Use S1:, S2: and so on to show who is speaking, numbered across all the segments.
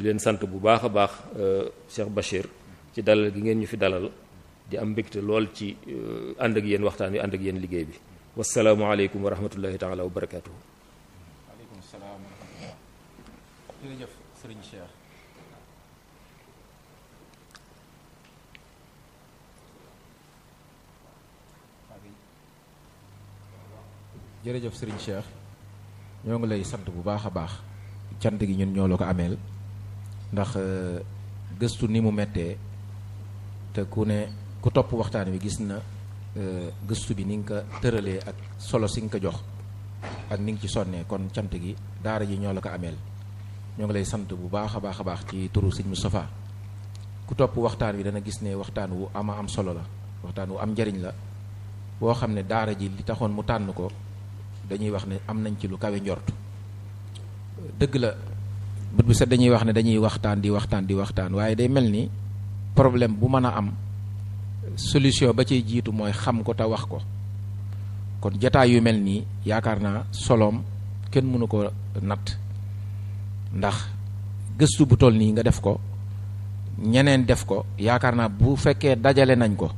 S1: leen sant bu baax a baax Cheikh Bachir ci dalal gi ngeen ñu fi dalal di am mbégte lool ci ànd ak yéen waxtaan wi ànd ak yéen liggéey bi wasalaamualeykum wa rahmatullahi taala wa barakatuhu
S2: waaleykum salaam wa rahmatullah jërëjëf sëriñ Cheikh jërëjëf sëriñ Cheikh ñoo ngi lay sant bu baax a baax cant gi ñun ñoo la ko ameel ndax gëstu ni mu mettee te ku ne ku topp waxtaan wi gis na gëstu bi ni nga ko tëralee ak solo si nga ko jox ak ni nga ci sonnee kon cant gi daara ji ñoo la ko ameel ñoo ngi lay sant bu baax a baax a baax ci turu sëñ Moustapha ku topp waxtaan wi dana gis ne waxtaan wu ama am solo la waxtaan wu am njariñ la boo xam ne daara ji li taxoon mu tànn ko dañuy wax ne am nañ ci lu kawe njort dëgg la bët bu set dañuy wax ne dañuy waxtaan di waxtaan di waxtaan waaye day mel ni problème bu mën a am solution ba ciy jiitu mooy xam ko te wax ko kon jataay yu mel nii yaakaar naa soloom kenn mënu ko natt ndax gëstu bu toll nii nga def ko ñeneen def ko yaakaar naa bu fekkee dajale nañ ko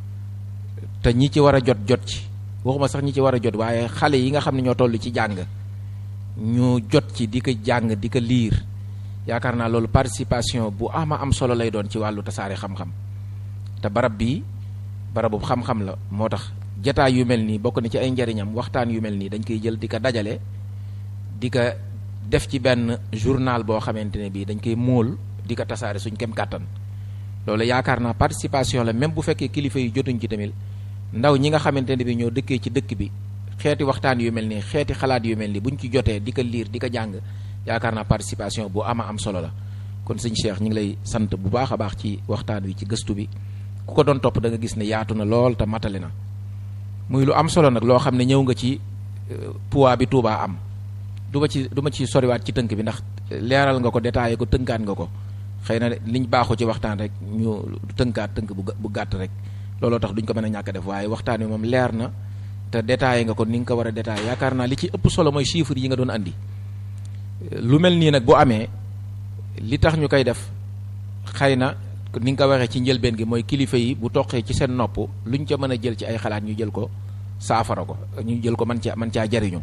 S2: te ñi ci war a jot jot ci waxuma sax ñi ci war a jot waaye xale yi nga xam ne ñoo toll ci jàng ñu jot ci di ko jàng di ko liir yaakaar naa loolu participation bu ama am solo lay doon ci wàllu tasaare xam-xam te barab bii barabu xam-xam la moo tax jataay yu mel nii bokk na ci ay njariñam waxtaan yu mel nii dañ koy jël di ko dajale di ko def ci benn journal boo xamante ne bii dañ koy móol di ko tasaare suñ kem kàttan loolu yaakaar naa participation la même bu fekkee kilifa yi jotuñ ci tamit ndaw ñi nga xamante ne bi ñoo dëkkee ci dëkk bi xeeti waxtaan yu mel nii xeeti xalaat yu mel nii buñ ci jotee di ko liir di ko jàng yaakaar naa participation bu ama am solo la kon sëñ Cheikh ñu ngi lay sant bu baax a baax ci waxtaan wi ci gëstu bi ku ko doon topp da nga gis ne yaatu na lool te matale na muy lu am solo nag loo xam ne ñëw nga ci poids bi Touba am du ma ci du ma ci soriwaat ci tënk bi ndax leeral nga ko détaillé ko tënkaat nga ko xëy na liñ baaxoo ci waxtaan rek ñu tënkaat tënk bu bu gàtt rek looloo tax duñ ko mën a ñàkk def waaye waxtaan wi moom leer na te détaillé nga ko ni nga ko war a détaillé yaakaar naa li ci ëpp solo mooy chiffres yi nga doon andi lu mel nii nag bu amee li tax ñu koy def xëy na ni nga ko waxee ci njëlbeen gi mooy kilifa yi bu toqee ci seen nopp luñ ca mën a jël ci ay xalaat ñu jël ko saafara ko ñu jël ko man caa man caa jariñu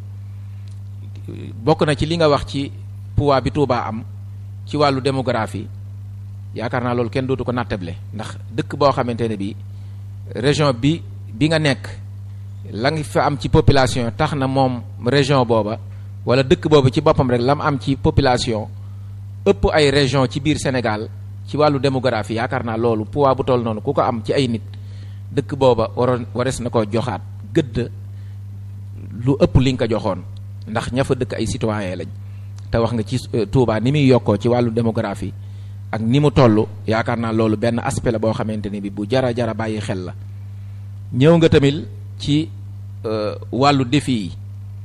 S2: bokk na ci li nga wax ci poids bi Touba am ci wàllu démographie yaakaar naa loolu kenn dootu ko nattable ndax dëkk boo xamante ne bi région bi bi nga nekk la nga fa am ci population tax na moom région booba wala dëkk boobu ci boppam rek la mu am ci population ëpp ay région ci biir Sénégal ci wàllu démographie yaakaar naa loolu poids bu toll noonu ku ko am ci ay nit dëkk booba waroon wares na ko joxaat gëdd lu ëpp li nga ko joxoon ndax ña fa dëkk ay citoyen lañ te wax nga ci Touba ni muy yokkoo ci wàllu démographie ak ni mu toll yaakaar naa loolu benn aspect la boo xamante ne bi bu jara jara bàyyi xel la ñëw nga tamit ci wàllu défi yi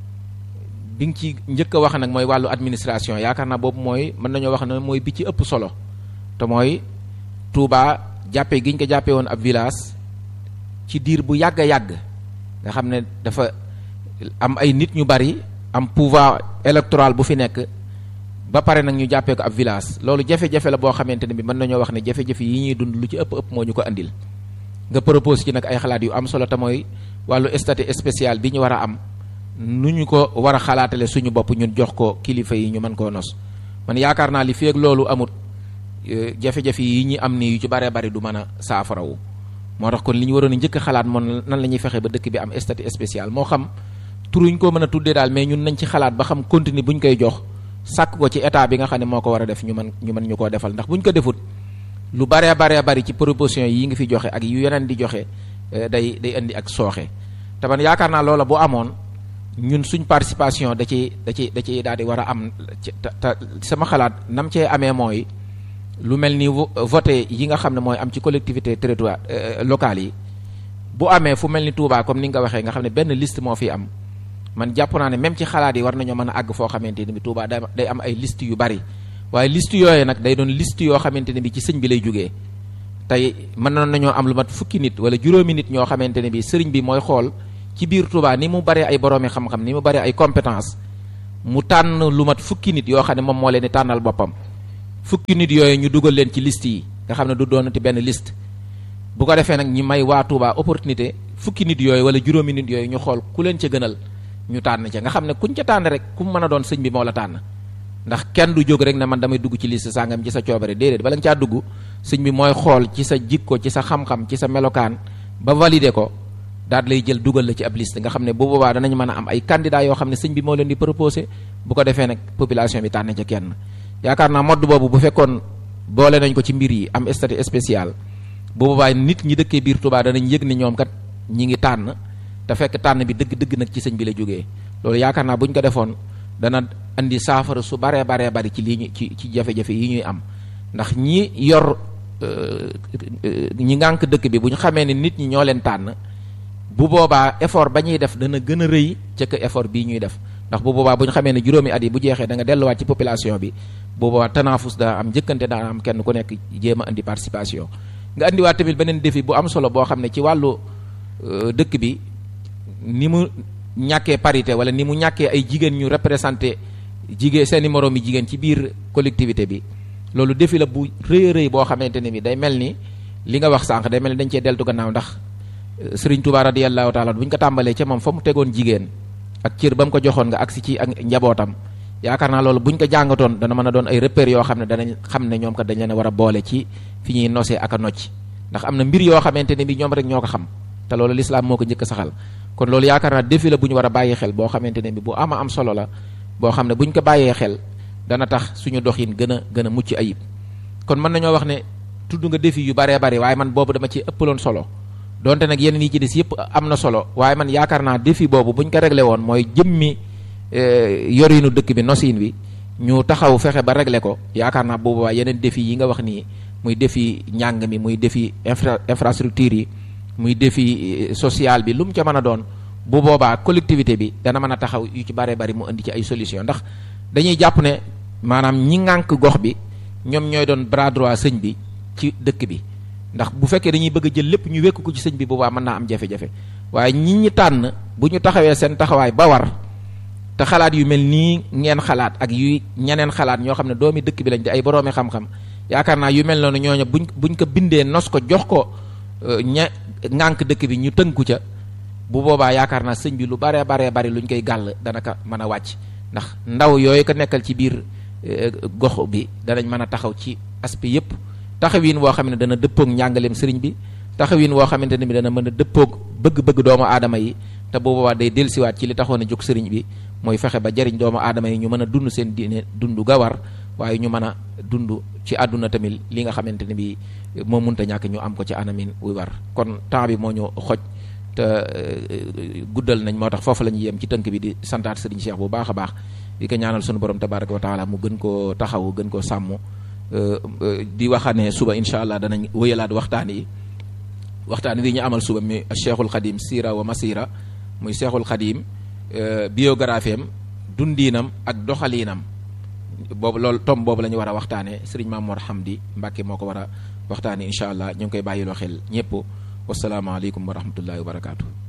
S2: bi nga ci njëkk a wax nag mooy wàllu administration yaakaar naa boobu mooy mën nañoo wax ne mooy bi ci ëpp solo te mooy Touba jàppe gi ñu ko jàppee woon ab village ci diir bu yàgg a yàgg nga xam ne dafa am ay nit ñu bari am pouvoir électoral bu fi nekk ba pare nag ñu jàppee ko ab village loolu jafe-jafe la boo xamante ne bi mën nañoo wax ne jafe-jafe yi ñuy dund lu ci ëpp ëpp moo ñu ko andil nga propose ci nag ay xalaat yu am solo te mooy wàllu statut spécial bi ñu war a am nu ñu ko war a xalaatale suñu bopp ñun jox ko kilifa yi ñu mën koo nos man yaakaar naa li fi ak loolu amut jafe-jafe yi ñi am ni yu ci baree bari du mën a saafarawu moo tax kon li ñu waroon a njëkk a xalaat moom nan la ñuy fexe ba dëkk bi am statut spécial moo xam turuñ ko mën a tuddee daal mais ñun nañ ci xalaat ba xam continue bu ñu koy jox sàkk ko ci état bi nga xam ne moo ko war a def ñu mën ñu mën ñu koo defal ndax bu ñu ko defut lu baree baree bari ci proposition yi nga fi joxe ak yu yeneen di joxe day day indi ak sooxe te man yaakaar naa loola bu amoon ñun suñ participation da ci da ci da ci daal di war a am te sama xalaat nam cee amee mooy lu mel ni voté yi nga xam ne mooy am ci collectivité territoire locales yi bu amee fu mel ni Touba comme ni nga ko waxee nga xam ne benn liste moo fi am man jàpp naa ne même ci xalaat yi war nañoo mën a àgg foo xamante ni bi Touba day am ay liste yu bari waaye liste yooyu nag day doon liste yoo xamante ne bi ci sëñ bi lay jógee tey mën nañoo am lu mat fukki nit wala juróomi nit ñoo xamante ne bi sëriñ bi mooy xool ci biir Touba ni mu baree ay boroomi xam-xam ni mu baree ay compétence mu tànn lu mat fukki nit yoo xam ne moom moo leen di tànnal boppam fukki nit yooyu ñu dugal leen ci liste yi nga xam ne du doonati benn liste bu ko defee nag ñi may waa Touba opportunité fukki nit yooyu wala juróomi nit yooyu ñu xool ku leen ca gënal ñu tànn ca nga xam ne kuñ ca tànn rek ku mën a doon sëñ bi moo la tànn ndax kenn du jóg rek ne man damay dugg ci liste sàngam ci sa coobare déedéet bala nga caa dugg sëñ bi mooy xool ci sa jikko ci sa xam-xam ci sa melokaan ba valider ko daal lay jël dugal la ci ab liste nga xam ne bu boobaa danañ mën a am ay candidats yoo xam ne sëñ bi moo leen di proposé bu ko defee nag population bi tànn ca kenn yaakaar naa modd boobu bu fekkoon boole nañ ko ci mbir yi am statut spécial bu boobaa nit ñi dëkkee biir Touba danañ yëg ni ñoom kat ñi ngi tànn te fekk tànn bi dëgg-dëgg nag ci sëñ bi la jógee loolu yaakaar naa bu ñu ko defoon dana andi saafara su baree baree bari ci lii ñu ci ci jafe-jafe yi ñuy am ndax ñi yor ñi ngànk dëkk bi bu ñu xamee ne nit ñi ñoo leen tànn bu boobaa effort ba ñuy def dana gën a rëy ca que effort bii ñuy def ndax bu boobaa bu ñu xamee ne juróomi at yi bu jeexee da nga delluwaat ci population bi bu boobaa tanaafus daa am njëkkante daa am kenn ku nekk jéem a andi participation nga andiwaat tamit beneen défi bu am solo boo xam ne ci wàllu dëkk bi ni mu ñàkkee parité wala ni mu ñàkkee ay jigéen ñu représenté jigéen seeni moroom yi jigéen ci biir collectivité bi loolu défi la bu rëy a rëy boo xamante ne bi day mel ni li nga wax sànq day mel ni dañ cee deltu gannaaw ndax Sëriñ Tuubaa radiyallahu taala bu ñu ko tàmbalee ca moom fa mu tegoon jigéen ak cër ba mu ko joxoon nga agsi ci ak njabootam yaakaar naa loolu bu ñu ko jàngatoon dana mën a doon ay repères yoo xam ne danañ xam ne ñoom kat dañ leen a war a boole ci fi ñuy nosee ak a nocc ndax am na mbir yoo xamante ne bi ñoom rek ñoo ko xam te loolu lislaam moo ko njëkk a saxal kon loolu yaakaar naa défi la bu ñu war a bàyyi xel boo xamante ne bi bu ama am solo la boo xam ne bu ñu ko bàyyee xel dana tax suñu doxin gën a gën a mucc ayib kon mën nañoo wax ne tudd nga défi yu baree bari waaye man boobu dama ci ëppaloon solo donte nag yeneen yi ci des yëpp am na solo waaye man yaakaar naa défi boobu bu ñu ko réglé woon mooy jëmmi yorinu dëkk bi nosin wi ñu taxaw fexe ba réglé ko yaakaar naa boobu waa yeneen défi yi nga wax nii muy défi njàng mi muy défi infra infrastructure yi muy défi social bi lu mu ca mën a doon bu boobaa collectivité bi dana mën a taxaw yu ci baree bari mu indi ci ay solution ndax dañuy jàpp ne maanaam ñi ŋànk gox bi ñoom ñooy doon bras droit sëñ bi ci dëkk bi ndax bu fekkee dañuy bëgg a jël lépp ñu wekk ko ci sëñ bi boobaa mën naa am jafe-jafe waaye ñi ñi tànn bu ñu taxawee seen taxawaay ba war te xalaat yu mel nii ngeen xalaat ak yu ñeneen xalaat ñoo xam ne doomi dëkk bi lañ di ay boroomi xam-xam yaakaar naa yu mel noonu ñooñu buñ buñ ko bindee nos ko jox ko ña ŋànk dëkk bi ñu tënku ca bu boobaa yaakaar naa sëñ bi lu baree baree bari luñ koy gàll dana ko mën a wàcc ndax ndaw yooyu ko nekkal ci biir gox bi danañ mën a taxaw ci aspect yépp taxawin woo xam ne dana dëppoog njàngaleem sëriñ bi taxawin woo xamante ne bi dana mën a dëppoog bëgg-bëgg doomu aadama yi te bu boobaa day dellusiwaat ci li taxoon a jóg sëriñ bi mooy fexe ba jariñ doomu aadama yi ñu mën a dund seen diine dund ga war waaye ñu mën a dund ci àdduna tamit li nga xamante ne bi moo munta ñàkk ñu am ko ci anamin wuy war kon temps bi moo ñu xoj te guddal nañ moo tax foofu la ñuy yem ci tënk bi di santaat sëriñ Cheikh bu baax a baax di ko ñaanal sunu borom tabaraka wa taala mu gën koo taxaw gën koo sàmm di waxane suba incha allah danañ wëyalaat waxtaan yi waxtaan wi ñu amal suba mi cheikhul xadim sira wa masira muy cheikhul xadim biographie am dundiinam ak doxaliinam boobu loolu tom boobu la ñu war a waxtaanee sëriñ Mamoor Hamdi Mbàkke moo ko war a waxtaanee incha allah ñu ngi koy bàyyiloo xel ñëpp wasalaamaaleykum wa rahmatullahi wa barakaatu.